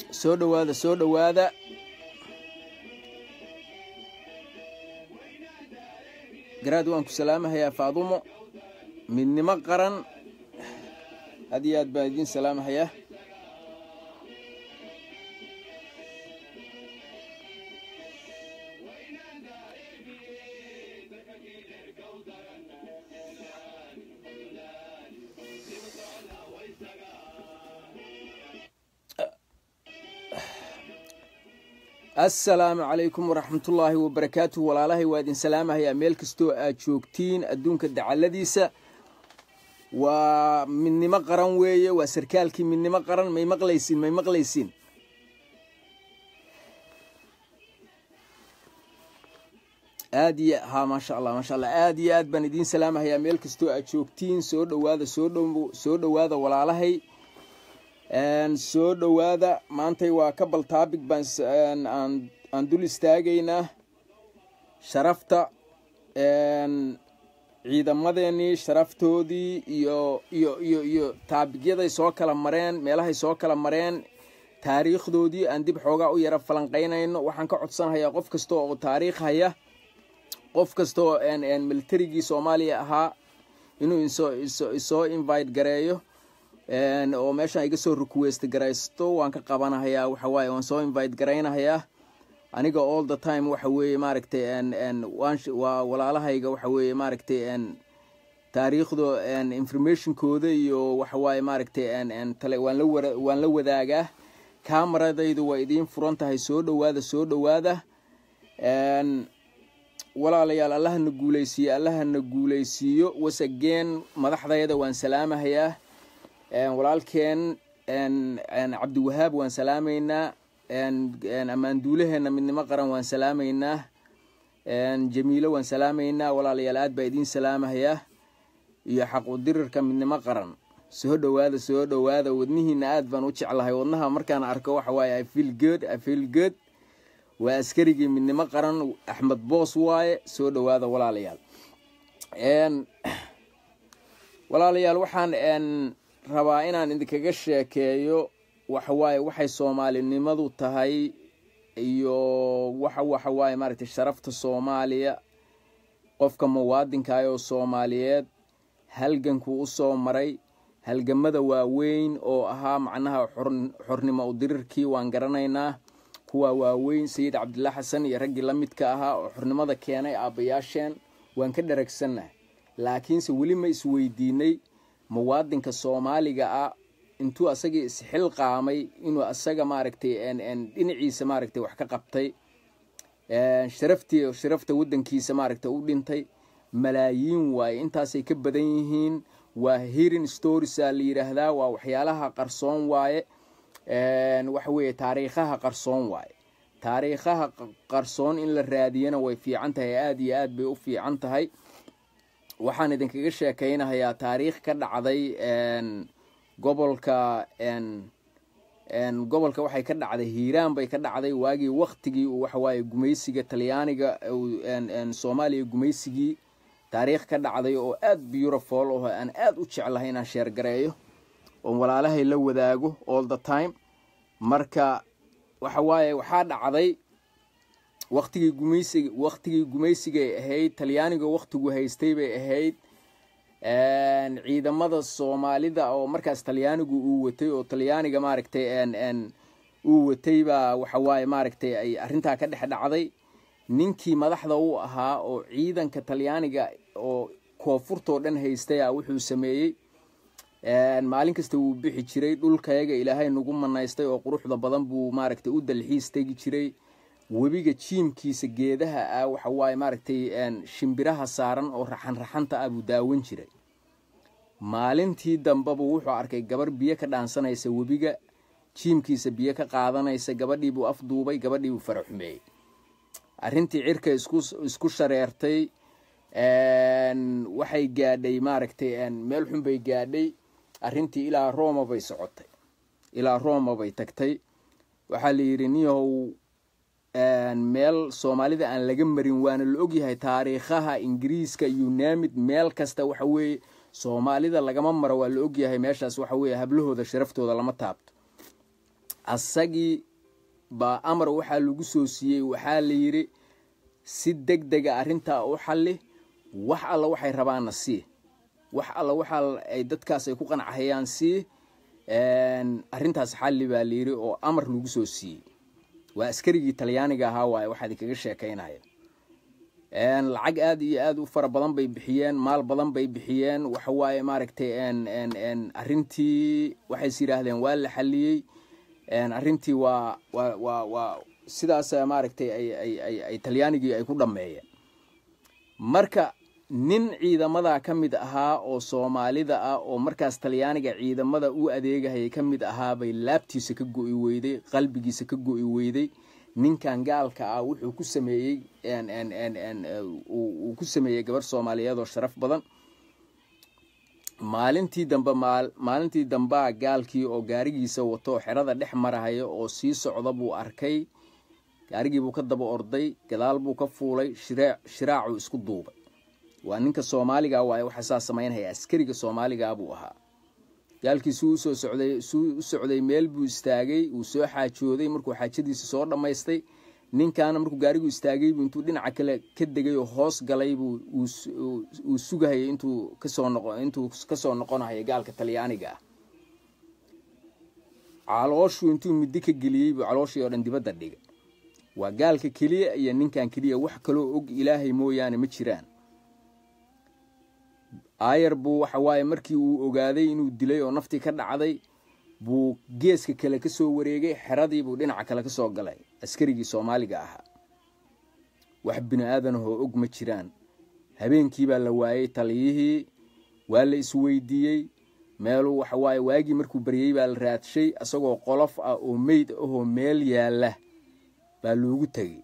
soo dhowaada soo dhowaada garaad waan ku salaamahayaa faadumo midnimo qaran aad iyo aad baan idiin salaamahayaa assalaamu calaykum waraxmatullaahi wabarakaatuh walaalahay waa idin salaamahayaa meel kastoo aad joogtiin adduunka dacaladiisa waa midnimo qaran weeye waa sarkaalkii midnimo qaran may maqlaysiin may maqlaysiin aad iyo ha maasha allah maasha allah aad iyo aad baan idiin salaamahayaa meel kastoo aad joogtiin soo dhowaada soo dhow soo dhowaada walaalahay soo dhowaada maantay waa ka bal taabig baan aan dul istaagaynaa sharafta ciidamadeenii sharaftoodii iyo iyo iyo iyo taabigyaday soo kala mareen meelahay soo kala mareen taariikhdoodii aan dib xoogaa u yara falanqaynayno waxaan ka codsanahayaa qof kasta oo taariikh haya qof kasta oo militarigii soomaaliya ahaa inuu isoo invite gareeyo oo meeshaan iga soo request garaysto waan ka qabanahayaa waxawaaye waan soo invite garaynahayaa aniga all the time waxa weeye maaragtay waa walaalahayga waxa weeye maaragtay taariikhdo informationkooda iyo waxawaaye maaragtay waan la wadaagaa kamaradaydu waa idiin furan tahay soo dhowaada soo dhowaada walaalayaal allahana guuleysiiyo allahana guuleysiiyo wasageen madaxdayda waan salaamahayaa walaalkeen cabdiwahaab waan salaamaynaa ammaanduulaheena midnimo qaran waan salaamaynaa jamiilo waan salaamaynaa walaalayaal aad baa idiin salaamahayaa iyo xaqudirirka midnimo qaran soo dhowaada soo dhowaada wadnihiina aad baan u jeclahay wadnaha markaan arko waxa waaye ifeel good ifeel good waa askarigii midnimo qaran axmed boos waaye soo dhowaada walaalayaal walaalayaal waxaan rabaa inaan idinkaga sheekeeyo waxawaaye waxay soomaalinimadu tahay iyo waxa waxawaaye maaragtay sharafta soomaaliya qofka muwaadinkaah oo soomaaliyeed halgankuu usoo maray halgamada waaweyn oo ahaa macnaha xornimo udirirkii waan garanaynaa kuwa waaweyn sayid cabdillah xasan iyo raggii la midka ahaa oo xornimada keenay aabbayaasheen waan ka dharagsannahay laakiinse weli ma isweydiinay muwaadinka soomaaliga ah intuu asagii isxil qaamay inuu asaga maaragtay dhinaciisa maaragtay wax ka qabtay sharaftii sharafta waddankiisa maaragtay u dhintay malaayiin waaye intaasay ka badan yihiin waa hearing storiesaa la yidhaahdaa waa waxyaalaha qarsoon waaye waxa weeye taariikhaha qarsoon waaye taariikhaha qarsoon in la raadiyana way fiican tahay aada iyo aad bay u fiican tahay waxaan idinkaga sheekaynahayaa taariikh ka dhacday gobolka gobolka waxay ka dhacday hiiraan bay ka dhacday waagii waktigii uu waxawaaye gumaysiga talyaaniga soomaaliya gumaysigii taariikh ka dhacday oo aada beautiful oo aan aada u jeclahay inaan sheergareeyo oo walaalahay la wadaago all the time marka waxawaaye waxaa dhacday waktigii gumaysiga waktigii gumaysigay ahayd talyaaniga waktigu haystay bay ahayd ciidamada soomaalida oo markaas talyaanigu uu watay oo talyaaniga maaragtay uu watay baa waxawaaye maaragtay ay arrintaa ka dhex dhacday ninkii madaxda u ahaa oo ciidanka talyaaniga oo koonfurtoo dhan haystay a wuxuu sameeyey maalin kasta wuu bixi jiray dhulkayaga ilaahay nagu manaystay oo quruxda badan buu maaragtay u dalxiis tegi jiray webiga jiimkiisa geedaha ah waxa waaye maaragtay shimbiraha saaran oo raxan raxanta ah buu daawan jiray maalintii dambeba wuxuu arkay gabar biyo ka dhaansanaysa webiga jiimkiisa biyo ka qaadanaysa gabadhiibuu afduubay gabadhiibuu faraxumeeyey arrintii cirka isku shareertay waxay gaadhay maaragtay meel xun bay gaadhay arrintii ilaa roma bay socotay ilaa roma bay tagtay waxaa la yidhi niyahow meel soomaalida aan laga marin waana la ogyahay taariikhaha ingiriiska unamid meel kasta waxa weeye soomaalida lagama maro waa la ogyahay meeshaas waxa weeye hablahooda sharaftooda lama taabto asagii baa amar waxaa lagu soo siiyey waxaa la yidhi si deg dega arrintaa u xalli wax alla waxay rabaanna sii wax alla waxaa ay dadkaas ay ku qancahayaan sii arrintaas xalli baa la yidhi oo amar lagu soo siiyey waa askarigii talyaaniga ahaa waaye waxaa idinkaga sheekaynaya lacag aada iyo aada u fara badan bay bixiyeen maal badan bay bixiyeen waxa waaye maaragtay arrintii waxays yidhaahdeen waa la xaliyey arrintii waa waa waa waa sidaas maaragtay ay ay talyaanigii ay ku dhammeeyeen marka nin ciidamadaa ka mid ahaa oo soomaalida ah oo markaas talyaaniga ciidamada u adeegahayay ka mid ahaa bay laabtiisa ka go'i weyday qalbigiisa ka go'i weyday ninkan gaalka ah wuxuu ku sameeyey uu ku sameeyey gabarh soomaaliyeed oo sharaf badan maalintii dambe maalintii dambaa gaalkii oo gaarigiisa wato oo xerada dhex marahaya oo sii socda buu arkay gaarigiibuu ka daba orday gadaal buu ka fuulay shiraacuu isku duubay waa ninka soomaaliga waaye waxa saa samaynhaya askariga soomaaligaa buu ahaa gaalkii suu usoo socday suu u socday meel buu istaagay wuu soo xaajooday markuu xaajadiisa soo dhammaystay ninkaana markuu gaarigu istaagaybu intuu dhinaca kale ka degay oo hoos galaybu uu sugahayay intuu kasoo noqo intuu kasoo noqonahayo gaalka talyaaniga ah calooshuu intuu middi ka geliyey buu calooshii oo dhan dibadda dhigay waa gaalka keliya iyo ninkan keliya wax kaloo og ilaahay mooyaane ma jiraan aayar buu waxa waaye markii uu ogaaday inuu dilay oo naftii ka dhacday buu geeska kale ka soo wareegay xeradii buu dhinaca kale ka soo galay askarigii soomaaliga ahaa wax bini aadanahoo og ma jiraan habeenkii baa la waayey taliyihii waa la isweydiiyey meeluu waxa waaye waagii markuu baryey baa la raadshay isagoo qolof ah oo meyd ahoo meel yaalla baa loogu tegey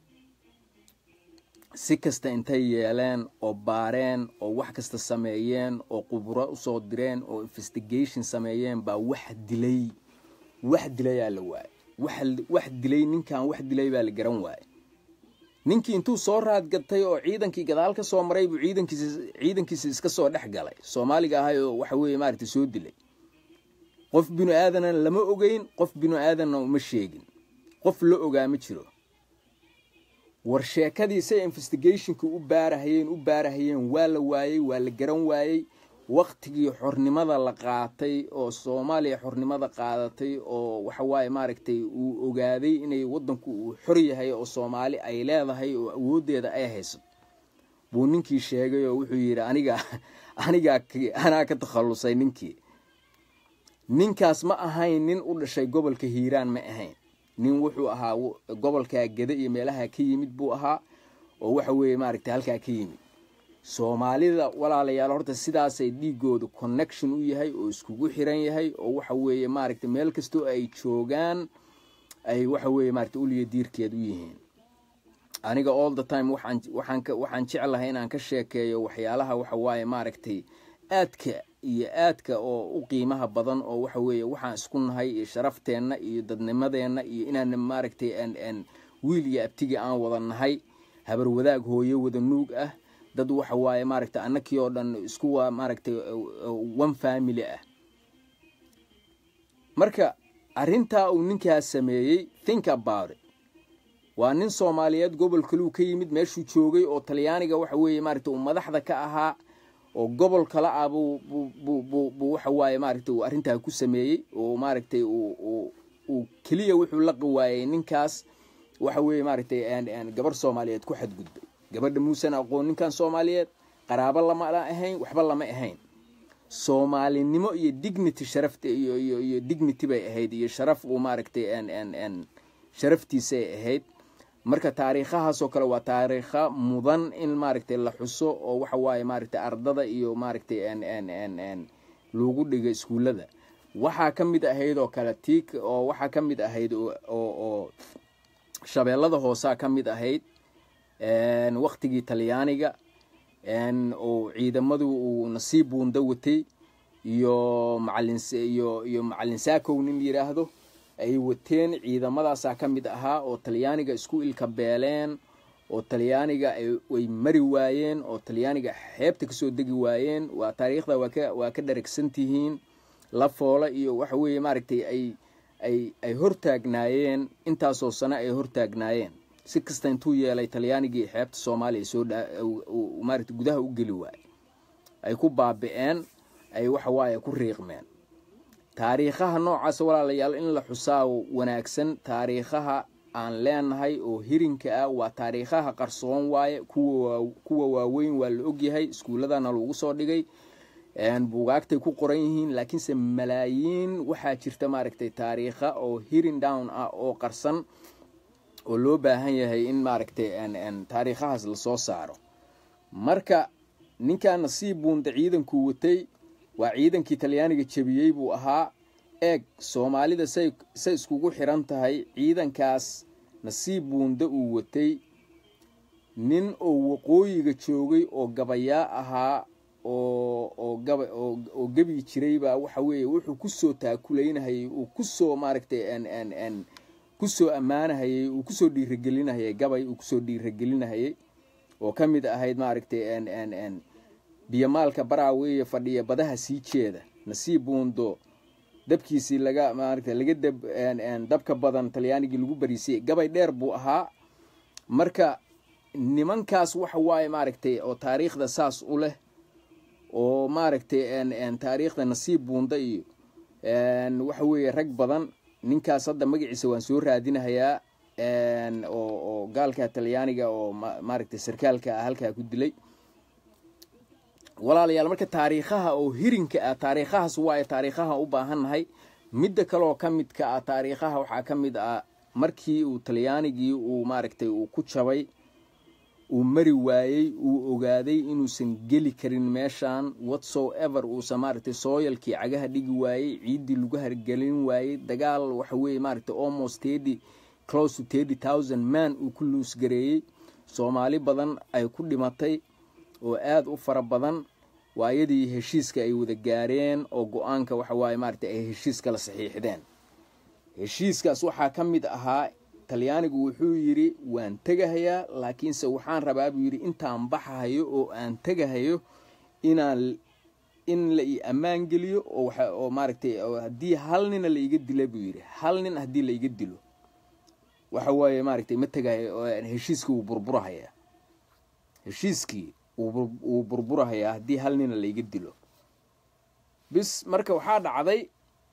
si kasta intay yeeleen oo baareen oo wax kasta sameeyeen oo quburo usoo direen oo investigation sameeyeen baa wax dilay wax dilayaa la waayey wax dilay ninkan wax dilay baa la garan waayey ninkii intuu soo raadgatay oo ciidankii gadaal ka soo maray buu ciidankiisa ciidankiisa iska soo dhex galay soomaaliga ahay oo waxa weeye maaragtay soo dilay qof binu aadanna lama ogeyn qof binu aadanna uma sheegin qof la ogaa ma jiro war sheekadiisay investigationka u baarahayeen u baarahayeen waa la waayey waa la garan waayey waktigii xornimada la qaatay oo soomaaliya xornimada qaadatay oo waxawaaye maaragtay uu ogaaday inay wadanku uu xor yahay oo soomaali ay leedahay oo awoodeeda ay haysato buu ninkii sheegay oo wuxuu yidhi aniga anigaa anaa ka takhallusay ninkii ninkaas ma ahayn nin u dhashay gobolka hiiraan ma ahayn nin wuxuu ahaa gobolkaa geda iyo meelaha ka yimid buu ahaa oo waxa weeye maaragtay halkaa ka yimid soomaalida walaalayaal horta sidaasay dhiigooda connection u yahay oo iskugu xiran yahay oo waxa weeye maaragtay meel kastoo ay joogaan ay waxa weeye maaragtay uliya diirkeed u yihiin aniga all the time waxaan waxaan waxaan jeclahay inaan ka sheekeeyo waxyaalaha waxa waaye maaragtay aadka iyo aadka oo u qiimaha badan oo waxa weeye waxaan isku nahay iyo sharafteenna iyo dadnimadeenna iyo inaan maaragtay n wiil iyo abtigii aan wada nahay habar wadaag hooyo wada nuug ah dad waxa waaye maaragtay annakii oo dhan isku waa maaragtay one family ah marka arrintaa uu ninkaas sameeyey think about it waa nin soomaaliyeed gobol kaluu ka yimid meeshuu joogay oo talyaaniga waxa weeye maaragtay uu madaxda ka ahaa oo gobol kala ah buu waxa waaye maaragtay uu arrintaa ku sameeyey oo maaragtay uu keliya wuxuu la qawaayey ninkaas waxa weeye maaragtay gabarh soomaaliyeed ku xadgudbay gabadha muusan aqoon ninkan soomaaliyeed qaraabo lama ahayn waxba lama ahayn soomaalinimo iyo dignity sharafta iyo iyo iyo dignity bay ahayd iyo sharaf uu maaragtay sharaftiisay ahayd marka taariikhahaasoo kale waa taariikha mudan in maaragtay la xuso oo waxa waaye maaragtay ardada iyo maaragtay lagu dhiga iskuullada waxaa ka mid ahayd oo kale tiik oo waxaa ka mid ahayd oo shabeellada hoosaa ka mid ahayd waktigii talyaaniga oo ciidamadu uu nasiib buunda watay iyo macalin iyo iyo macalin saakow nin yidhaahdo ay wateen ciidamadaasaa ka mid ahaa oo talyaaniga isku ilka beeleen oo talyaaniga ay mari waayeen oo talyaaniga xeebta kasoo degi waayeen waa taariikhda waa ka waa ka dharagsan tihiin la foola iyo waxa weeye maaragtay ay ay ay hortaagnaayeen intaasoo sano ay hortaagnaayeen si kasta intuu yeelay talyaanigii xeebta soomaaliya soo maaragta gudaha u geli waayey ay ku baabi-een ay waxa waaye ku riiqmeen taariikhaha noocaas walaalayaal in la xusaa wanaagsan taariikhaha aan leenahay oo hirinka ah waa taariikhaha qarsoon waaye kuwa waaweyn waa la ogyahay iskuulladana lagu soo dhigay buugaagtay ku qoran yihiin laakiinse malaayiin waxaa jirta maaragtay taariikha oo hirin down ah oo qarsan oo loo baahan yahay in maaragtay taariikhahaas lasoo saaro marka ninkan nasiib buunda ciidankuu watay waa ciidankii talyaaniga jebiyey buu ahaa eeg soomaalida say say iskugu xiran tahay ciidankaas nasiib buunda uu watay nin oo waqooyiga joogay oo gabayaa ahaa oo oo gaba oo gebi jiray baa waxa weeye wuxuu kusoo taakulaynahayay uu kusoo maaragtay n n kusoo ammaanahayay uu kusoo dhiiragelinahayay gabay uu kusoo dhiiragelinahayay oo ka mid ahayd maaragtay n n n biyomaalka baraaweeye fadhiya badaha sii jeeda nasiib buundo dabkiisii laga maaragta laga dab dabka badan talyaanigii lagu bariisiyey gabay dheer buu ahaa marka nimankaas waxa waaye maaragtay oo taariikhda saas u leh oo maaragtay taariikhda nasiib buunda iyo waxa weeye rag badan ninkaas hadda magaciisa waan soo raadinahayaa oo oo gaalka talyaaniga oo maaragtay sarkaalka ah halkaa ku dilay walaalayaal marka taariikhaha oo hirinka ah taariikhahaas waayo taariikhaha u baahannahay midda kaleoo ka midka ah taariikhaha waxaa ka mid ah markii uu talyaanigii uu maaragtay uu ku jabay uu mari waayey uu ogaaday inuusan geli karin meeshan whatso ever uusan maaragtay sooyalkii cagaha dhigi waayey ciiddii lagu hargelin waayey dagaal waxa weeye maaragtay almost thirty close to thirty thousand man uu ku luusgareeyey soomaali badan ay ku dhimatay oo aada u fara badan waayadii heshiiska ay wada gaareen oo go-aanka waxa waaye maaragtay ay heshiiska la saxiixdeen heshiiskaas waxaa ka mid ahaa talyaanigu wuxuu yidhi waan tegahayaa laakiinse waxaan rabaa buu yidhi intaan baxahayo oo aan tegahayo inaan in la ii ammaan geliyo oo oo maaragtay haddii hal nina laiga dila buu yidhi hal nin haddii laiga dilo waxa waaye maaragtay ma tegahayo heshiiskii wuu burburahayaa heshiiskii wuu burburahayaa haddii hal nina laiga dilo bis marka waxaa dhacday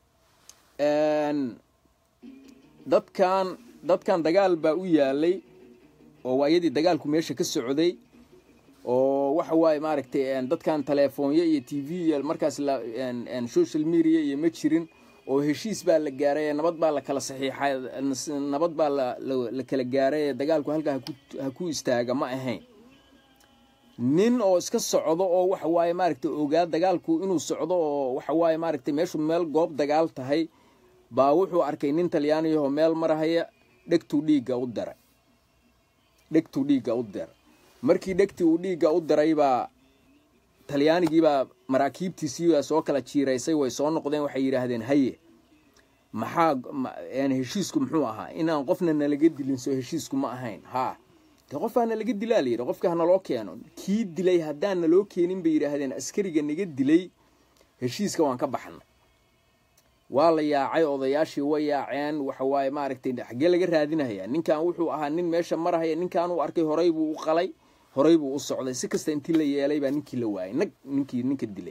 dadkan dadkan dagaal baa u yaalay oo waayadii dagaalku meesha ka socday oo waxa waaye maaragtay dadkan telefoonyo iyo t v iyo markaas social media iyo ma jirin oo heshiis baa la gaaray nabad baa la kala saxiixay nabad baa la kala gaaray dagaalku halkaa ha ku istaaga ma ahayn nin oo iska socdo oo waxa waaye maaragtay ogaa dagaalku inuu socdo oo waxa waaye maaragtay meeshu meel goob dagaal tahay baa wuxuu arkay nin talyaaniyahoo meel marahaya dhegtuu dhiigga u daray dhegtuu dhiigga u daray markii dhegtii uu dhiigga u daray baa talyaanigiibaa maraakiibtiisiibaa soo kala jiiraysay way soo noqdeen waxay yidhaahdeen haye maxaa heshiisku muxuu ahaa inaan qofna nalaga dilin soo heshiisku ma ahayn haa de qofaa nalaga dilaa la yidhi qofka hanaloo keeno kii dilay haddaan naloo keenin bay yidhaahdeen askariga naga dilay heshiiska waan ka baxnay waa la yaacay odayaashii way yaaceen waxa waaye maaragtay xaggee laga raadinahayaa ninkan wuxuu ahaa nin meesha marahaya ninkan uu arkay horay buu u qalay horay buu u socday si kasta intii la yeelay baa ninkii la waayay nag ninkii ninka dilay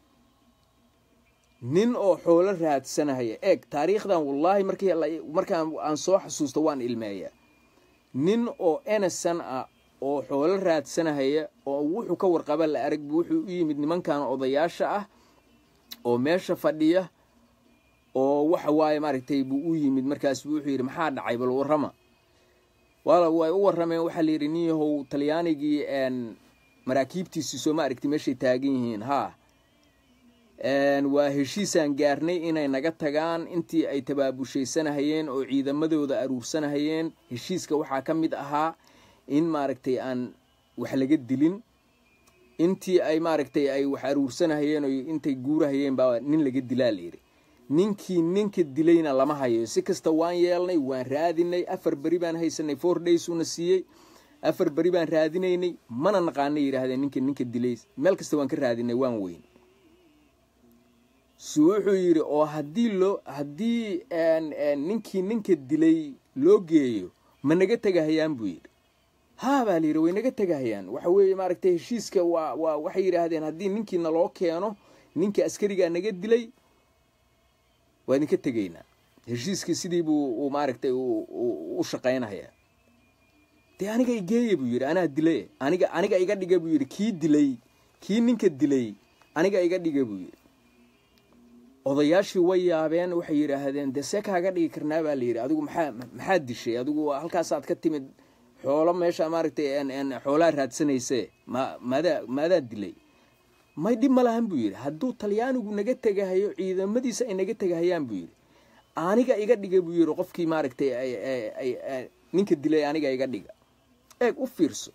nin oo xoolo raadsanahaya eeg taariikhdan wallaahi markii markaan aan soo xasuusto waan ilmeeyaa nin oo enesan ah oo xoolo raadsanahaya oo wuxuu ka warqaba la arag bu wuxuu u yimid nimankan odayaasha ah oo meesha fadhiya oo waxa waaye maaragtay buu u yimid markaas wuxuu yidhi maxaa dhacay bal warrama wala way u warrameen waxaa la yidhi nin yahow talyaanigii maraakiibtiisii soo ma aragti meeshay taagan yihiin haa waa heshiisaan gaarnay inay naga tagaan intii ay tabaabushaysanahayeen oo ciidamadooda aruursanahayeen heshiiska waxaa ka mid ahaa in maaragtay aan wax laga dilin intii ay maaragtay ay wax aruursanahayeen oo intay guurahayeen baa nin laga dilaa layidhi ninkii ninka dilayna lama hayo si kasta waan yeelnay waan raadinay afar beri baan haysanay four days una siiyey afar beri baan raadinaynay mana naqaanay yidhaahdeen ninka ninka dilay meel kasta waan ka raadinay waan weyn su wuxuu yidhi oo haddii loo haddii ninkii ninka dilay loo geeyo ma naga tegahayaan buu yidhi haa baa la yidhi way naga tegahayaan waxa weeye maaragtay heshiiska waa waa waxay yidhaahdeen haddii ninkii naloo keeno ninka askarigaa naga dilay waa idinka tegaynaa heshiiskii sidii buu maaragtay u shaqaynayaa dee aniga igeeya buu yidhi anaa dilay aniga aniga iga dhiga buu yidhi kii dilay kii ninka dilay aniga iga dhiga buu yidhi odayaashii way yaabeen waxay yidhaahdeen dee see kaaga dhigi karnaa baa la yidhi adigu maxaa maxaad dishay adigu halkaasaad ka timid xoolo meesha maaragtay xoolaa raadsanayse ma maadaa maadaa dilay may dhib ma lahan buu yidhi hadduu talyaanigu naga tegahayo ciidamadiisa ay naga tegahayaan buu yidhi aniga iga dhiga buu yidhi qofkii maaragtay ninka dilay aniga iga dhiga eeg u fiirso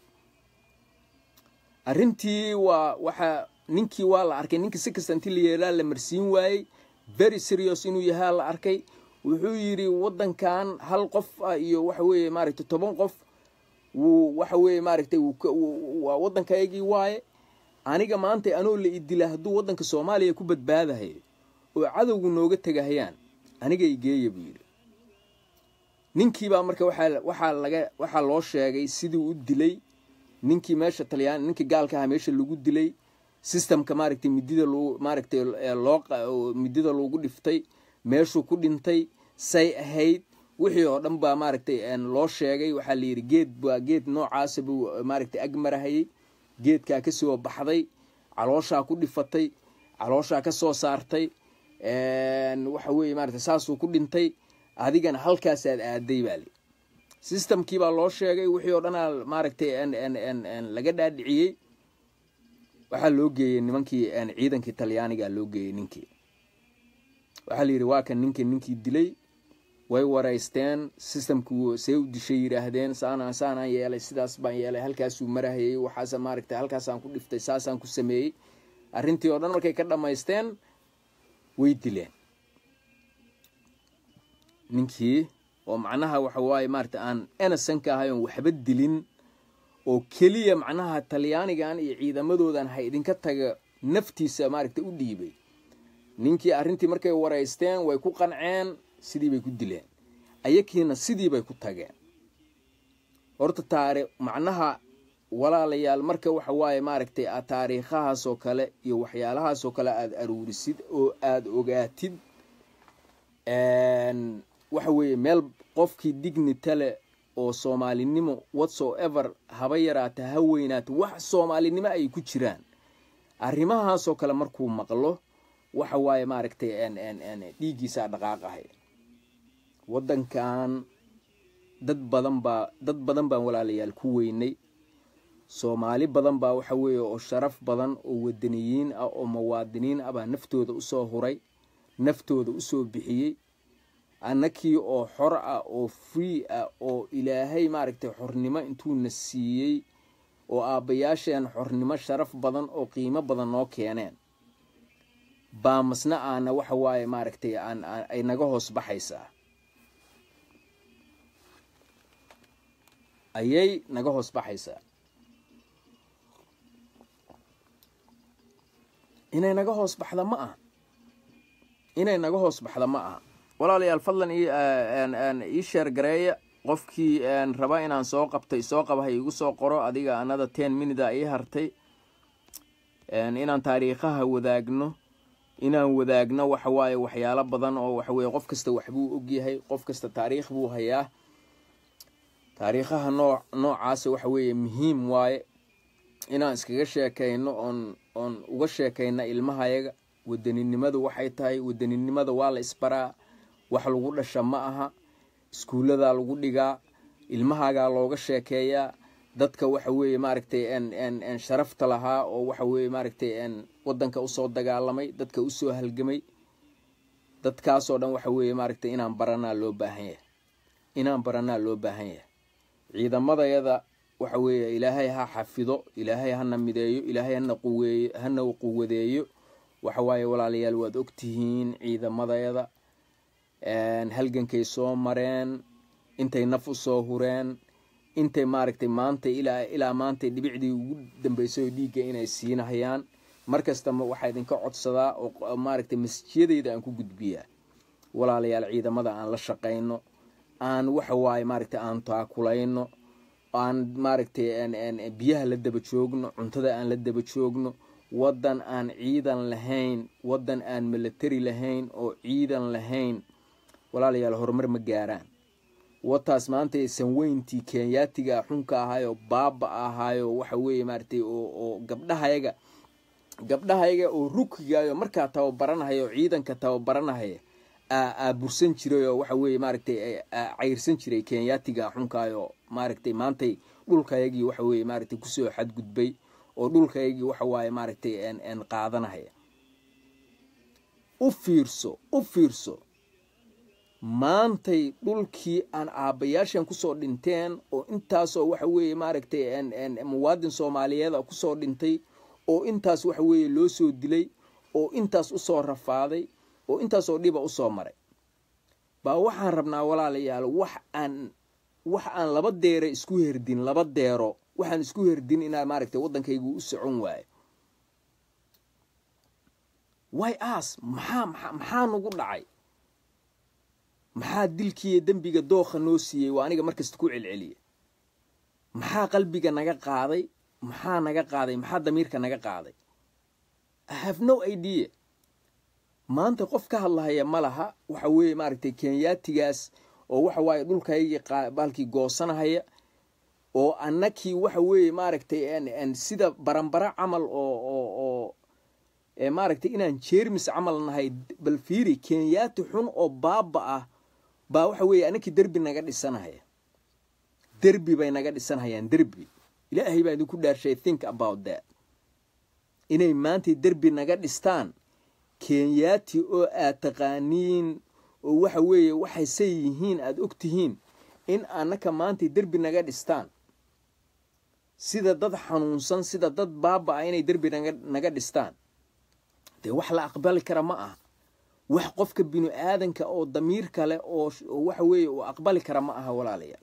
arrintii waa waxaa ninkii waa la arkay ninkii si kasta intii la yeelaa la marsiin waayey very serious inuu yahaa la arkay wuxuu yidhi waddankan hal qof ah iyo waxa weeye maaragtay toban qof wuu waxa weeye maaragtay waa waddankaygii waaye aniga maanta anoo la idila hadduu waddanka soomaaliya ku badbaadahayo oo cadowgu nooga tegahayaan aniga igeeya buu yidhi ninkiibaa marka waxaa waxaa laga waxaa loo sheegay sidii u dilay ninkii meesha talyaan ninkii gaalka aha meesha lagu dilay systemka maaragtay midida loo maaragtay loo midida loogu dhiftay meeshuu ku dhintay say ahayd wixii oo dhan baa maaragtay loo sheegay waxaa la yidhi geed baa geed noocaasa buu maaragtay ag marahayay geedkaa ka soo baxday calooshaa ku dhifatay calooshaa ka soo saartay waxa weeye maaragtay saasuu ku dhintay adigana halkaasaad aaday baa li systemkii baa loo sheegay wixii oo dhanaa maaragtay laga dhaadhiciyey waxaa loo geeyey nimankii ciidankii talyaanigaa loo geeyey ninkii waxaa la yidhi waa kan ninkii ninkii dilay way waraysteen systemku see u dishay yidhaahdeen saanaan saanaan yeelay sidaas baan yeelay halkaasuu marahayey waxaas maaragtay halkaasaan ku dhiftay saasaan ku sameeyey arrintii oo dhan markay ka dhammaysteen way dileen ninkii oo macnaha waxa waaye maaragtay aan enasanka ahay oon waxba dilin oo keliya macnaha talyaanigan iyo ciidamadoodan ha idinka taga naftiisa maaragtay u dhiibay ninkii arrintii markay waraysteen way ku qanceen sidii bay ku dileen ayakiina sidii bay ku tageen horta taari macnaha walaalayaal marka waxa waaye maaragtay aad taariikhahaasoo kale iyo waxyaalahaasoo kale aada aruurisid oo aada ogaatid waxa weeye meel qofkii dignita leh oo soomaalinimo whatso ever haba yaraata ha weynaata wax soomaalinimo ay ku jiraan arrimahaasoo kale markuu maqlo waxa waaye maaragtay dhiiggiisaa dhaqaaqahay waddankan dad badan baa dad badan baan walaalayaal ku weynay soomaali badan baa waxa weeye oo sharaf badan oo wadaniyiin ah oo muwaadiniin ah baa naftooda usoo huray naftooda usoo bixiyey annakii oo xor ah oo free ah oo ilaahay maaragtay xornimo intuuna siiyey oo aabbayaasheen xornimo sharaf badan oo qiimo badan noo keeneen baa masna aana waxa waaye maaragtay aan ay naga hoos baxaysaa ayay naga hoos baxaysaa inay naga hoos baxda ma aha inay naga hoos baxda ma aha walaalayaal fadlan ii sheer gareeya qofkii raba inaan soo qabtay soo qaba ha igu soo qoro adiga anada ten minida ii hartay inaan taariikhaha wadaagno inaan wadaagno waxa waaye waxyaalo badan oo waxaweye qof kasta waxbuu ogyahay qof kasta taariikh buu hayaa taariikhaha noo noocaasa waxa weeye muhiim waaye inaan iskaga sheekayno oon oon uga sheekayna ilmahayaga wadaninimadu waxay tahay wadaninimada waa la isbaraa wax lagu dhasha ma aha iskuulladaa lagu dhigaa ilmahaagaa looga sheekeeyaa dadka waxa weeye maaragtay sharafta lahaa oo waxa weeye maaragtay wadanka usoo dagaalamay dadka usoo halgamay dadkaasoo dhan waxa weeye maaragtay inaan baranaa loo baahan yahay inaan baranaa loo baahan yahay ciidamadayada waxa weeye ilaahay ha xafido ilaahay hana mideeyo ilaahay hana quweeyo hana quwadeeyo waxa waaye walaalayaal waad ogtihiin ciidamadayada halgankay soo mareen intay naf usoo hureen intay maaragtay maanta ilaa ilaa maantay dhibicdii ugu dambeysay oo dhiigga inay siinahayaan mar kasta waxaa idinka codsadaa oo maaragtay masjiyadeyda aan ku gudbiyaa walaalayaal ciidamada aan la shaqayno aan waxa waaye maaragtay aan taakulayno aan maaragtay biyaha la daba joogno cuntada aan la daba joogno waddan aan ciidan lahayn waddan aan milatari lahayn oo ciidan lahayn walaalayaal horumar ma gaaraan wataas maanta sanweyntii kenyaatiga xunka ahaayo baaba ahaayo waxa weeye maaragtay oo gabdhahayaga gabdhahayaga oo rukigayo markaa tababaranahaya oo ciidanka tababaranahaya aa bursan jiray oo waxa weeye maaragtay cayrsan jiray kenyaatiga xunkaayo maaragtay maantay dhulkayagii waxa weeye maaragtay kusoo xadgudbay oo dhulkayagii waxa waaye maaragtay qaadanahaya u fiirso u fiirso maantay dhulkii aan aabbayaashan kusoo dhinteen oo intaasoo waxa weeye maaragtay muwaadin soomaaliyeeda kusoo dhintay oo intaas waxa weeye loo soo dilay oo intaas usoo rafaaday oo intaasoo dhiba usoo maray baa waxaan rabnaa walaalayaal wax aan wax aan laba deero isku herdin laba deero waxaan isku herdin inaa maaragtay waddankaygu u socon waayo way as maxaa maxaa nagu dhacay maxaa dilkiiyo dembiga dookha noo siiyey waa aniga markasta ku celceliya maxaa qalbiga naga qaaday maxaa naga qaaday maxaa damiirka naga qaaday i have no idea maanta qof ka hadlahaya ma laha waxa weeye maaragtay kenyaatigaas oo waxa waaye dhulkaygii baalkii goosanahaya oo annakii waxa weeye maaragtay sida baranbara camal oo oo oo maaragtay inaan jeermis camal nahay bal fiiri kenyaati xun oo baaba ah baa waxa weeye annakii derbi naga dhisanahaya derbi bay naga dhisanhayaan derbi ilaahay baa idinku dhaarshay think about that inay maantay derbi naga dhistaan kenyaati oo aad taqaaniin oo waxa weeye waxay say yihiin aada og tihiin in annaka maantay derbi naga dhistaan sida dad xanuunsan sida dad baaba ah inay derbi naga naga dhistaan dee wax la aqbali kara ma aha wax qofka binu aadanka oo damiir kale oo waxa weeye uu aqbali kara ma aha walaalayaal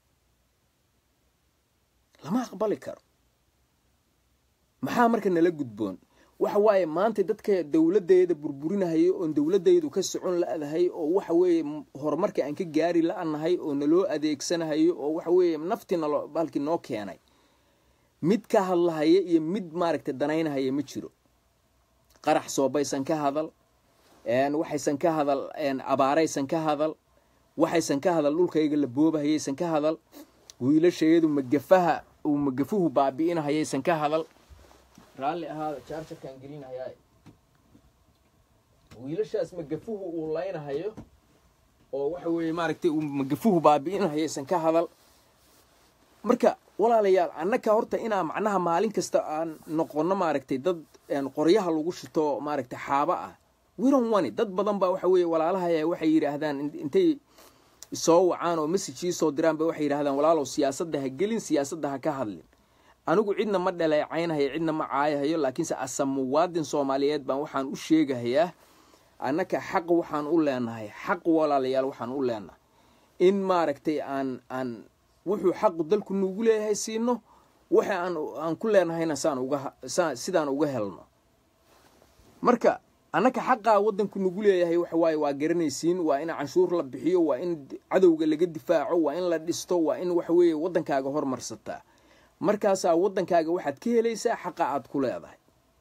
lama aqbali karo maxaa marka nala gudboon waxa waaye maanta dadka dowladdeeda burburinahayo oon dowladdeedu ka socon la-dahay oo waxa weeye horumarka aan ka gaari la-nahay oo naloo adeegsanahayo oo waxa weeye naftii nalo baalkii noo keenay mid ka hadlahaya iyo mid maaragtay danaynahaya ma jiro qarax soobaysan ka hadal waxaysan ka hadal abaaraysan ka hadal waxaysan ka hadal dhulkayga la boobahayaysan ka hadal wiilashayadu magafaha uu magafuhu baabi'inahayaysan ka hadal raalli ahaada jaarjarkaan gelinhayaa wiilashaas magafuhu uu laynahayo oo waxa weeye maaragtay uu magafuhu baabi'inahayaysan ka hadal marka walaalayaal annaka horta inaa macnaha maalin kasta aan noqono maaragtay dad qoryaha lagu shito maaragtay xaaba ah wiron wani dad badan baa waxa weeye walaalahaya waxay yidhaahdaan intay soo wacaan oo message ii soo diraan ba waxay yidhahdaan walaalow siyaasadda ha gelin siyaasadda ha ka hadlin anigu cidna ma dhaleecaynahayo cidna ma caayahayo laakiinse asa muwaadin soomaaliyeed baan waxaan u sheegahayaa annaka xaq waxaan u leenahay xaq walaalayaal waxaan u leenahay in maaragtay aan aan wuxuu xaqu dalku nuugu leeyahay siino waxa aan aan ku leenahayna saan uga sidaan uga helno marka annaka xaqaa waddanku nugu leeyahay waxa waaye waa garanaysiin waa in canshuur la bixiyo waa in cadowga laga difaaco waa in la dhisto waa in waxa weeye waddankaaga hormarsataa markaasaa waddankaaga waxaad ka helaysaa xaqa aad ku leedahay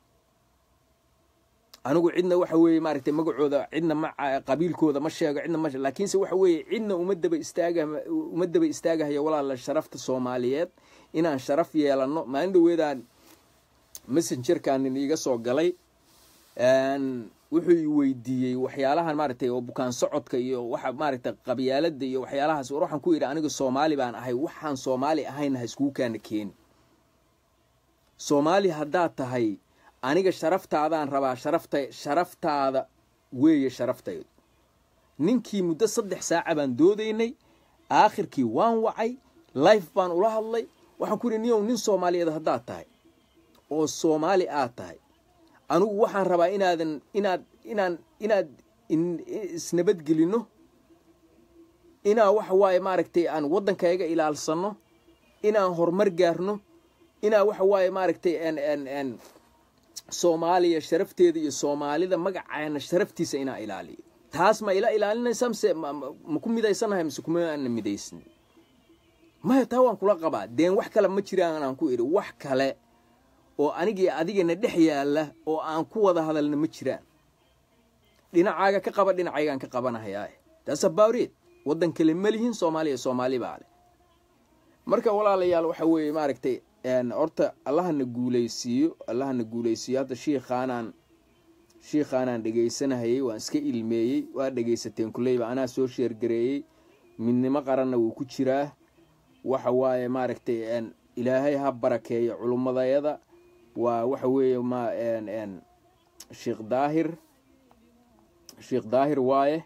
anigu cidna waxa weeye maaragtay magacooda cidna ma qabiilkooda ma sheego cidna ma laakiinse waxa weeye cidna uma daba istaaga uma daba istaagahayo walaala sharafta soomaaliyeed inaan sharaf yeelano maalin dhaweedaan messengerkan iiga soo galay wuxuu i weydiiyey waxyaalahan maaragtay oo bukaan socodka iyo waxa maaragtay qabyaalada iyo waxyaalahaas war waxaan ku yidhi aniga soomaali baan ahay waxaan soomaali ahayn ha iskugu kaana keeni soomaali haddaad tahay aniga sharaftaadaan rabaa sharafta sharaftaada weeye sharaftaydu ninkii muddo saddex saaca baan doodaynay aakhirkii waan wacay life baan ula hadlay waxaan ku yidhi niyow nin soomaaliyeed haddaad tahay oo soomaali aad tahay anigu waxaan rabaa inaadan inaad inaan inaad isnabadgelino inaa waxa waaye maaragtay aan waddankayga ilaalsano inaan horumar gaarno inaa waxa waaye maaragtay soomaaliya sharafteeda iyo soomaalida magaceena sharaftiisa inaa ilaaliyo taas ma ila ilaalinaysaa mise ma ku midaysanahay mise kuma ana midaysan maya taa waan kula qabaa deen wax kale ma jiraan aan ku idhi wax kale oo anigii adigana dhex yaalla oo aan ku wada hadalna ma jiraan dhinacaaga ka qaba dhinacaygaan ka qabanahayaa taas abawreed waddan kale ma lihin soomaaliya soomaali baa leh marka walaalayaal waxa weeye maaragtay horta allahana guulaysiiyo allahana guulaysiiyo hadda shiikhaanaan shiikhaanaan dhegaysanahayey waan iska ilmeeyey waa dhegaysateen kuleyba anaa soo sheergareeyey midnimo qaranna wuu ku jiraa waxa waaye maaragtay ilaahay ha barakeeyo culummadayada waa waxa weeye ma sheekh daahir sheekh daahir waaye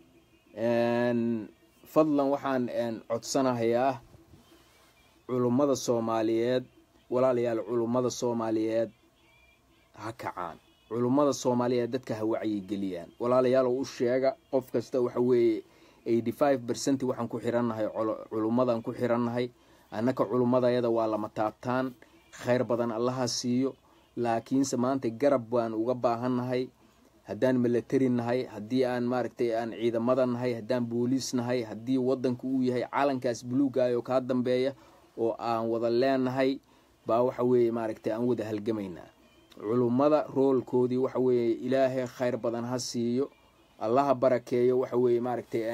fadlan waxaan codsanahayaa culummada soomaaliyeed walaalayaal culummada soomaaliyeed ha kacaan culummada soomaaliyeed dadka ha wacyigeliyaan walaalayaal oo u sheega qof kasta waxa weeye eighty five percent waxaan ku xirannahay culummadaan ku xirannahay annaka culummadayada waa lama taabtaan khayr badan allaha siiyo laakiinse maanta garab baan uga baahannahay haddaan milatari nahay haddii aan maaragtay aan ciidamada nahay haddaan booliis nahay haddii waddanka uu yahay calankaas buluugaayoo kaa dambeeya oo aan wada leenahay baa waxa weeye maaragtay aan wada halgamaynaa culummada roolkoodii waxa weeye ilaahay khayr badan ha siiyo allaha barakeeyo waxa weeye maaragtay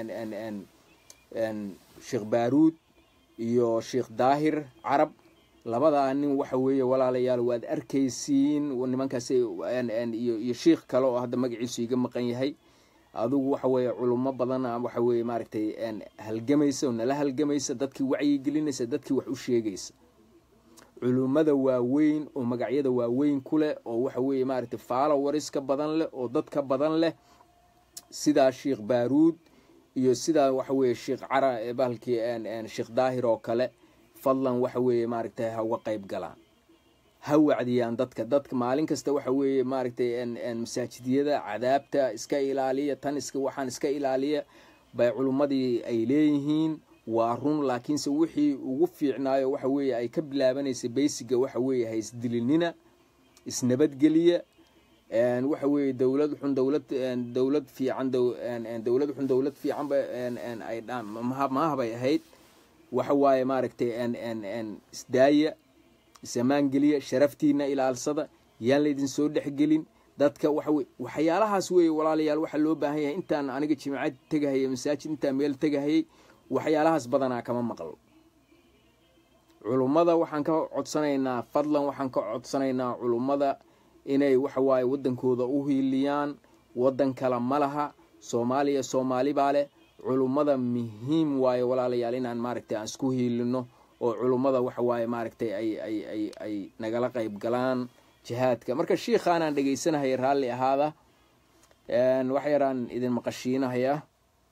sheekh baaruud iyo sheekh daahir carab labadaa nin waxa weeye walaalayaal waad arkaysiin nimankaas iyo sheikh kale oo hadda magaciisu iga maqan yahay adigu waxa weeye culummo badan waxa weeye maaragtay halgamaysa oo nala halgamaysa dadkii wacyigelinaysa dadkii wax u sheegaysa culummada waaweyn oo magacyada waaweyn ku leh oo waxa weeye maaragtay followeriska badan leh oo dadka badan leh sidaa sheekh baaruud iyo sidaa waxa weeye sheekh cara bahalkii sheekh daahir oo kale fadlan waxa weeye maaragtay ha uga qayb galaan ha wacdiyaan dadka dadka maalin kasta waxa weeye maaragtay masaajidyada cadaabta iska ilaaliya tan iska waxaan iska ilaaliya bay culummadii ay leeyihiin waa run laakiinse wixii ugu fiicnaayo waxa weeye ay ka bilaabanaysay baysiga waxa weeye ha isdilinina isnabadgeliya waxa weeye dowlad xun dowlad dowlad fiican dowlad xun dowlad fiicanba ay mahabay ahayd waxa waaye maaragtay isdaaya isamaangeliya sharaftiina ilaalsada yaan laydin soo dhexgelin dadka waxawe waxyaalahaas weeye walaalayaal waxaa loo baahan yahay intaan aniga jimcad tegahayay masaajid intaan meel tegahayay waxyaalahaas badanaa kama maqlo culummada waxaan ka codsanaynaa fadlan waxaan ka codsanaynaa culummada inay waxa waaye waddankooda u hiiliyaan waddan kale ma laha soomaaliya soomaali baa leh culummada muhiim waaye walaalayaal inaan maaragtay aan isku hiilino oo culummada waxa waaye maaragtay ay ay ay ay nagala qayb galaan jihaadka marka shiikhaanaan dhegaysanahaya raalli ahaada wax yaraan idin maqashiinahaya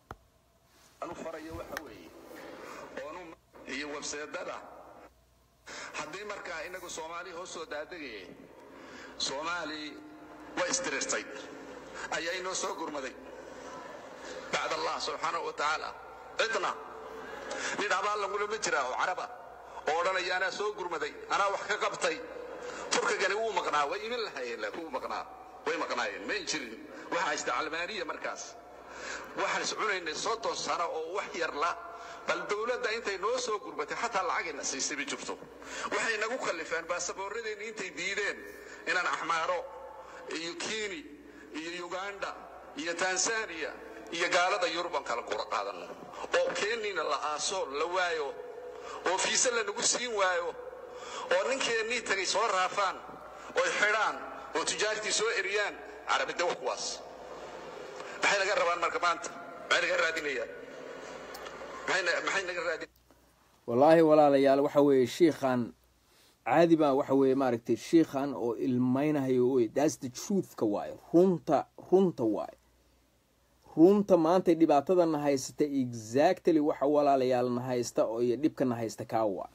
iyo webseedada haddii markaa inagu soomaali hoos soo daadegaya soomaali way isdirirtay ayaa inoo soo gurmaday bacd allah subxaanahu wa tacaala cidna nin abaal lagulama jiraa oo caraba oo odhanaya anaa soo gurmaday anaa wax ka qabtay turkigani wuu maqnaa way imin lahayeen laakiin wuu maqnaa way maqnaayeen mayn jirin waxaa haysta calmaaniya markaas waxaan is cunaynay soddon sano oo wax yarla bal dowladda intay noo soo gurmatay xataa lacagayna siisay ma jirto waxay nagu kallifeen baasaboorradeenni intay diideen inaan axmaaro iyo kiini iyo uganda iyo tanzaniya iyo gaalada yuruban kala kura qaadanno oo keeniina la aaso la waayo oo fiise lanagu siin waayo oo ninkeennii tagay soo raafaan oy xidhaan oo tijaartii soo eriyaan carabidda wa kuwaas maxay naga rabaan marka maanta maxay naga raadinayaan maxay naga raadin wallaahi walaalayaal waxa weeye shiikhan caadi baa waxa weeye maaragtay shiikhan oo ilmaynahayo wey that's the truthka waaye runta runta waaye runta maantay dhibaatadana haysata exactly waxa walaalayaal na haysta oo iyo dhibka na haysta kaa waa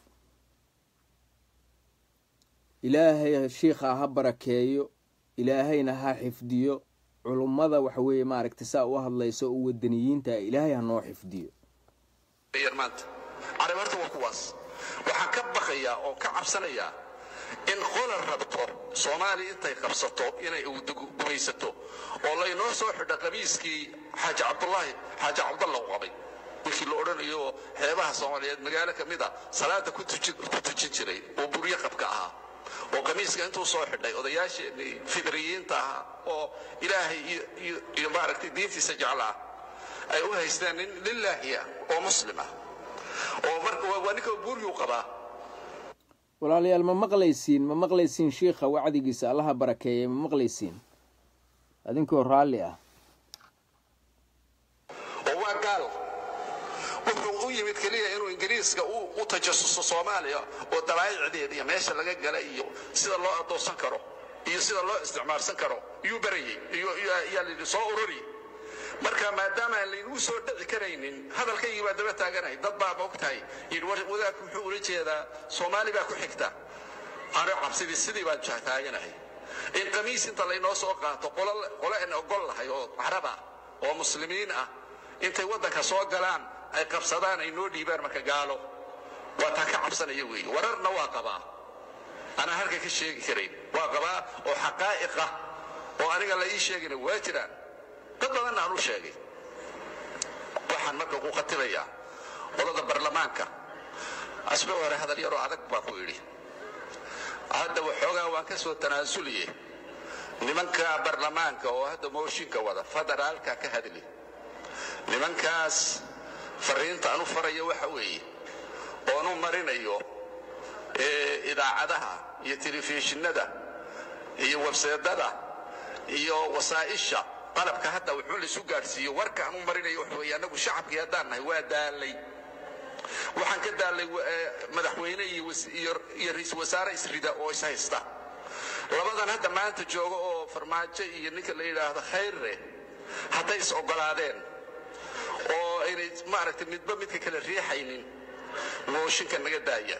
ilaahay shiikha ha barakeeyo ilaahayna ha xifdiyo culummada waxa weeye maaragtay saa u hadlayso oo wadaniyiinta ilaahay ha noo xifdiyo maanta carab horta waa kuwaas waxaan ka baqayaa oo ka cabsanayaa in qola rabto soomaaliya intay qabsato inay gumaysato oo laynoo soo xidha qamiiskii xaaji cabdulaahi xaaji cabdalla u qabay ninkii la odhanayo xeebaha soomaaliyeed magaalo ka mid a salaada ku tujin jiray oo buryo qabka ahaa oo qamiiska intuu soo xidhay odayaasheenii fidriyiinta ahaa oo ilaahay iyo maaragtay diintiisa jeclaa ay u haysteen nin lilaahiya oo muslim ah oo waa ninka buuryuu qabaa walaalayaal ma maqlaysiin ma maqlaysiin shiikha wacdigiisa allaha barakeeyey ma maqlaysiin adinkoo raalli ah oo waa gaal wuxuu u yimid keliya inuu ingiriiska u tajasuso soomaaliya oo dabaayicdeeda iyo meesha laga gala iyo sida loo adoonsan karo iyo sida loo isticmaalsan karo iyuu barayey yaa layidhi soo ururi marka maadaama aan laynagu soo dhici karaynin hadalkaygii baa daba taaganahay dad baa ma ogtahay yidhi wadaadku muxuu ula jeedaa soomaali baa ku xigta ano cabsidii sidii baan taaganahay in qamiis inta laynoo soo qaato qolo aan ogol lahay oo caraba oo muslimiin ah intay waddanka soo galaan ay qabsadaan ay noo dhiibaan marka gaalo waa taa ka cabsanaya weeye wararna waa qabaa anaa halka ka sheegi karayn waa qabaa oo xaqaa'iqa oo aniga la ii sheegina waa jiraan dad badanna aan u sheegay waxaan marka ku khatibayaa qolada barlamaanka asbe hore hadal yaroo adag baa ku yidhi hadda waxoogaa waan ka soo tanaasuliye nimanka barlamaanka oo hadda mooshinka wada federaalka ka hadli nimankaas fariinta anu faraya waxa weeye oonu marinayo idaacadaha iyo telefishinada iyo webseedada iyo wasaa'isha qalabka hadda wuxuu laisu gaadhsiiyo warka anu marinayo waxa weeye annagu shacabkii haddaan nahay waa daalay waxaan ka daalay madaxweyne iyo ra-iisul wasaare isrida oo is haysta labadan hadda maanta jooga oo farmaajo iyo ninka la yidhaahdo khayrre hadday is ogolaadeen oo aynay maaragtay midba midka kale riixaynin mooshinka naga daaya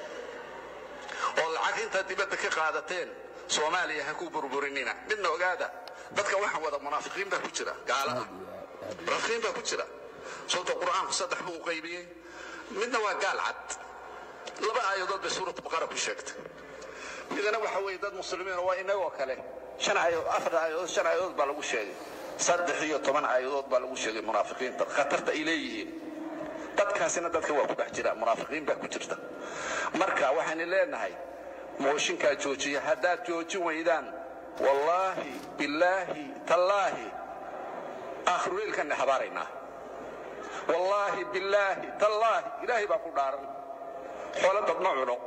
oo lacag intaad dibadda ka qaadateen soomaaliya ha ku burburinina midna ogaada dadka waxaan wada munaafiqiin baa ku jira gaala ah munaafiqiin baa ku jira sababto qur'aanku saddex buu u qaybiyey midna waa gaal cad laba aayadood bay suuratu baqara ku sheegtay midana waxa weeye dad muslimiin waa inagoo kale shan aayadood afar aayadood shan aayadood baa lagu sheegay saddex iyo toban aayadood baa lagu sheegay munaafiqiinta khatarta ay leeyihiin dadkaasina dadka waa ku dhex jira munaafiqiin baa ku jirta marka waxaynu leenahay mooshinkaa joojiya haddaad joojin weydaan wallaahi billaahi tallaahi aakhiruleylkanna habaaraynaa wallaahi billaahi tallaahi ilaahay baa ku dhaaran xoolo dad ma cuno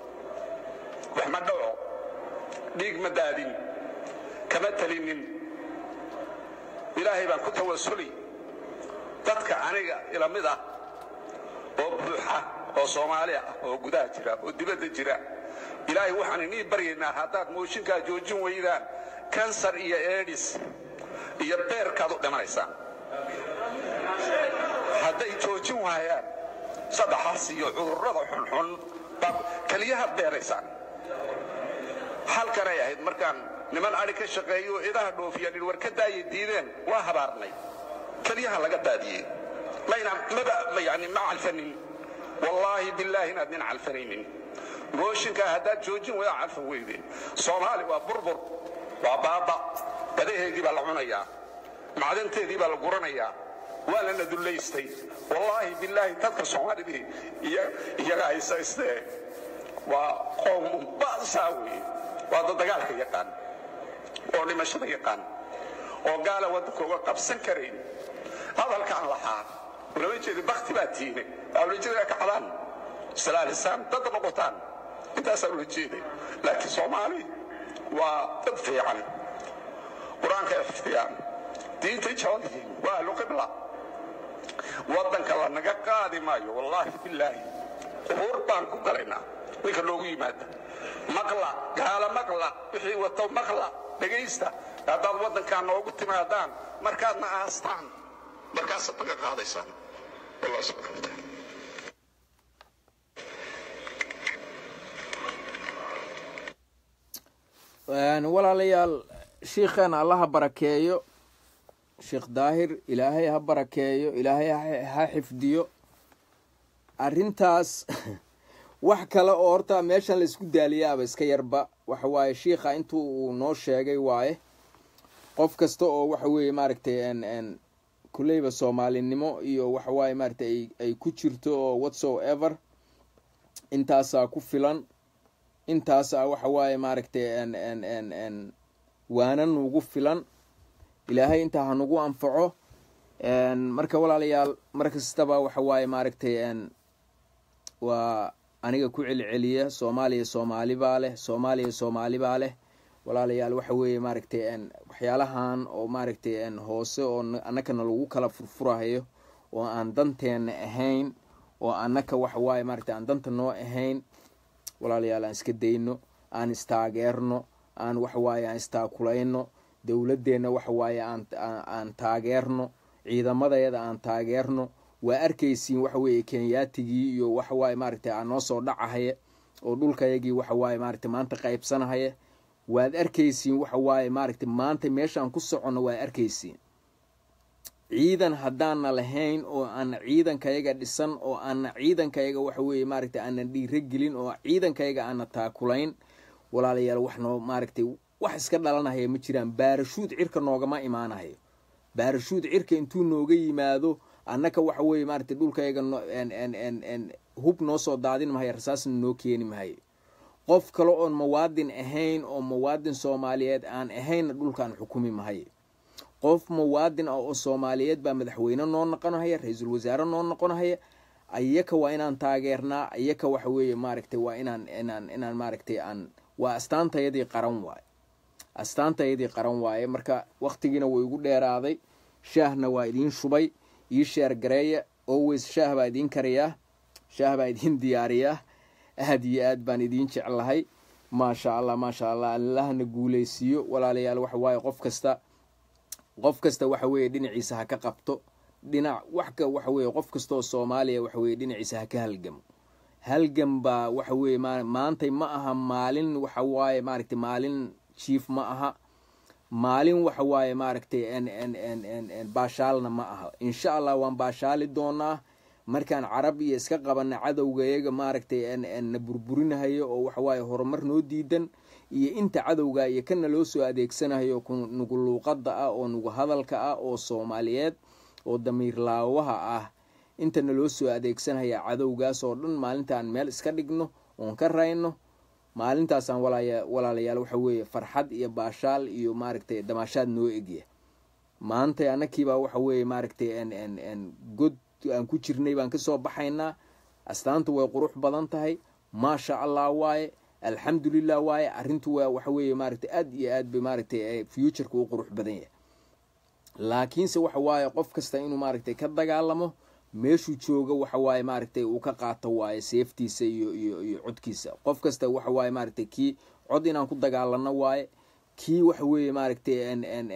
wax ma dhaco dhiig ma daadin kama talinin ilaahay baan ku tawasuli dadka aniga ila mid ah oo buuxa oo soomaali ah oo gudaha jira oo dibadda jira ilaahay waxaan inii baryaynaa haddaad mooshinkaa joojin weydaan kansar iyo eedhis iyo beerkaad u dhimanaysaan hadday joojin waayaan saddexaas iyo cudurrada xunxun baad keliyahaad beeraysaan halkanay ahayd markaan niman adhi ka shaqeeyo idaha dhoofiyaan war ka daayay diideen waa habaarnay keliyaha laga daadiyey mayna maba yani ma calfanin wallaahi billaahi inaad nin calfanaynin mooshinkaa haddaad joojin wayda calfan weydeen soomaali waa burbur waa baaba badaheedii baa la cunayaa macdanteedii baa la guranayaa waa lana dullaystay wallaahi billaahi dadka soomaalidii iyaga haysaystee waa qowmun ba'saa weeye waa dad dagaalka yaqaan oo dhimashada yaqaan oo gaala waddanka uga qabsan karayn hadalkaan lahaa ulama jeedi bakti baa tiine awlajada kacdaan islaalisaan dad noqotaan intaasaa ula jeeday laakiin soomaali waa dad fiican qur-aanka iftiyaan diintay jecel yihiin waa ahlu qibla waddanka la naga qaadi maayo wallaahi billaahi qubuur baan ku galaynaa ninka loogu yimaada maqla gaala maqla wixii wato maqla dhegaysta haddaad waddankaa noogu timaadaan markaadna aastaan markaasaad naga qaadaysaan wallah subxana wataala walaalayaal shiikheena allaha barakeeyo sheekh daahir ilaahay ha barakeeyo ilaahay ha xifdiyo arrintaas wax kale oo horta meeshan laisku daaliyaaba iska yarba waxa waaye shiikha intuu uu noo sheegay waaye qof kasta oo waxa weeye maaragtay n kuleyba soomaalinimo iyo waxa waaye maaragtay ay ku jirto oo whatso ever intaasaa ku filan intaasaa waxa waaye maaragtay n n n n waana nugu filan ilaahay intaa hanugu anfaco marka walaalayaal mar kastaba waxa waaye maaragtay n waa aniga ku celceliya soomaaliya soomaali baa leh soomaaliya soomaali baa leh walaalayaal waxa weeye maaragtay waxyaalahan oo maaragtay hoose oo annakana lagu kala furfurahayo oo aan danteena ahayn oo annaka waxa waaye maaragtay aan danta noo ahayn walaalayaal aan iska dayno aan istaageerno aan waxa waaye aan istaakulayno dowladeenna waxa waaye aan aan taageerno ciidamadeeda aan taageerno waa arkaysiin waxa weeye kenyaatigii iyo waxa waaye maaragtay aan noo soo dhacahaya oo dhulkayagii waxa waaye maaragtay maanta qaybsanahaya waad arkaysiin waxa waaye maaragtay maanta meeshaan ku soconno waad arkaysiin ciidan haddaana lahayn oo aana ciidankayaga dhisan oo aana ciidankayaga waxa weeye maaragtay aanan dhiiragelin oo ciidankayaga aana taakulayn walaalayaal wax noo maaragtay wax iska dhalanahaya ma jiraan baarashuud cirka noogama imaanahayo baarashuud cirka intuu nooga yimaado annaka waxa weeye maaragtay dhulkayaga hub noo soo daadin mahayo rasaasna noo keeni mahayo qof kale oon muwaadin ahayn oo muwaadin soomaaliyeed aan ahaynna dhulkaan xukumi mahayo qof muwaadin ah oo soomaaliyeed baa madaxweyne noo noqonahaya ra-iisul wasaare noo noqonahaya ayaka waa inaan taageernaa ayaka waxa weeye maaragtay waa inaan inaan inaan maaragtay aan waa astaantayadii qaran waaye astaantayadii qaran waaye marka waktigiina way igu dheeraaday shaahna waa idiin shubay ii sheer gareeya always shaah baa idiin kariyaa shaah baa idiin diyaariyaa aad iyo aad baan idiin jeclahay maasha allah maasha allah allahna guuleysiiyo walaalayaal waxa waaye qof kasta qof kasta waxa weeye dhinaciisa ha ka qabto dhinac waxka waxa weeye qof kastaoo soomaaliya waxa weye dhinaciisa ha ka halgamo halgam baa waxa weeye maantay ma aha maalin waxa waaye maaragtay maalin jief ma aha maalin waxa waaye maaragtay n n n n n baashaalna ma aha insha allah waan baashaali doonaa markaan carab iyo iska qabana cadowgayaga maaragtay na burburinahayo oo waxawaaye horumar noo diidan iyo inta cadowga iyo kana loo soo adeegsanahayo nugu luuqada ah oo nugu hadalka ah oo soomaaliyeed oo damiir laawaha ah intana loo soo adeegsanaya cadowgaas oo dhan maalintaan meel iska dhigno oon ka rayno maalintaasaan walaalayaal waxa weeye farxad iyo baashaal iyo maaragtay damaashaad noo egya maanta anakiibaa waxa weeye maaragtay god aan ku jirnay baan kasoo baxaynaa astaantu way qurux badan tahay maasha allah waaye alxamdulilah waaye arrintu waa waxa weeye maaragtay aad iyo aad bay maaragtay futureka u qurux badan yahay laakiinse waxa waaye qof kasta inuu maaragtay ka dagaalamo meeshuu jooga waxa waaye maaragtay uu ka qaato waaye seeftiisa iyo iyo iyo codkiisa qof kasta waxa waaye maaragtay kii cod inaan ku dagaalano waaye kii waxa weeye maaragtay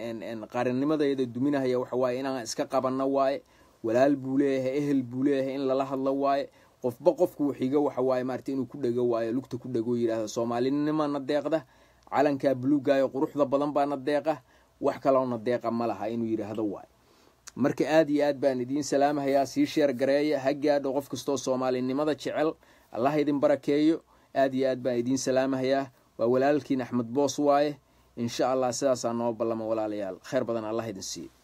n qarannimadayda duminahaya waxa waaye inaan iska qabano waaye walaal buu leeyahay ehel buu leeyahay in lala hadlo waaye qofba qofku xiga waxa waaye maaragtay inuu ku dhego waayo lugta ku dhego yidhahdo soomaalinimana deeqda calankaa buluugaayo quruxda badan baana deeqa wax kaloona deeqa ma laha inuu yidhaahdo waayo marka aad iyo aad baan idiin salaamahayaa sii sheer gareeya ha gaadho qof kastoo soomaalinimada jecel allah idin barakeeyo aad iyo aad baan idiin salaamahayaa waa walaalkiin axmed boos waaye insha allah sidaasaa noo ballama walaalayaal kheyr badan allah idin siiyo